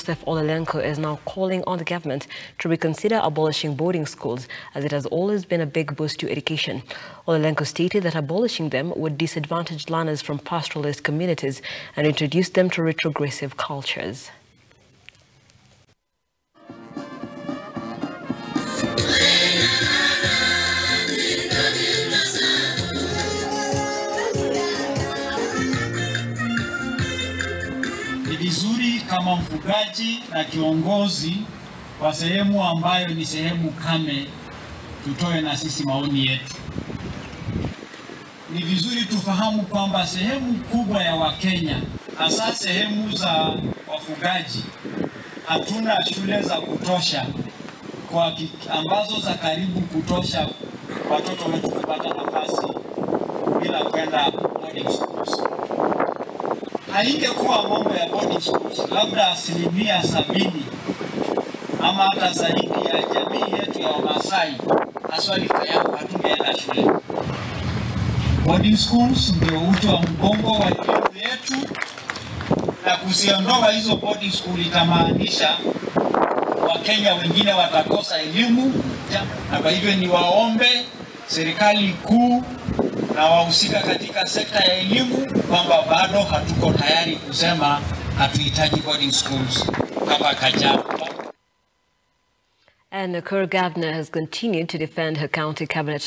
Joseph Olelenko is now calling on the government to reconsider abolishing boarding schools as it has always been a big boost to education. Olelenko stated that abolishing them would disadvantage learners from pastoralist communities and introduce them to retrogressive cultures. Ni vizuri kama mfugaji na kiongozi wa sehemu ambayo ni sehemu kame, tutoe na sisi maoni yetu. Ni vizuri tufahamu kwamba sehemu kubwa ya Wakenya, hasa sehemu za wafugaji, hatuna shule za kutosha kwa ki- ambazo za karibu kutosha watoto wetu kupata nafasi bila kwenda boarding schools haingekuwa mambo ya boarding schools, labda asilimia sabini ama hata zaidi ya jamii yetu ya Wamasai haswa rika yangu hatungeenda shule. Boarding schools ndio uti wa mgongo wa elimu yetu, na kuziondoa hizo boarding school itamaanisha Wakenya wengine watakosa elimu, na kwa hivyo ni waombe serikali kuu na wahusika katika sekta ya elimu kwamba bado hatuko tayari kusema hatuhitaji boarding schools kama Kajiado. And Nakuru governor has continued to defend her county cabinet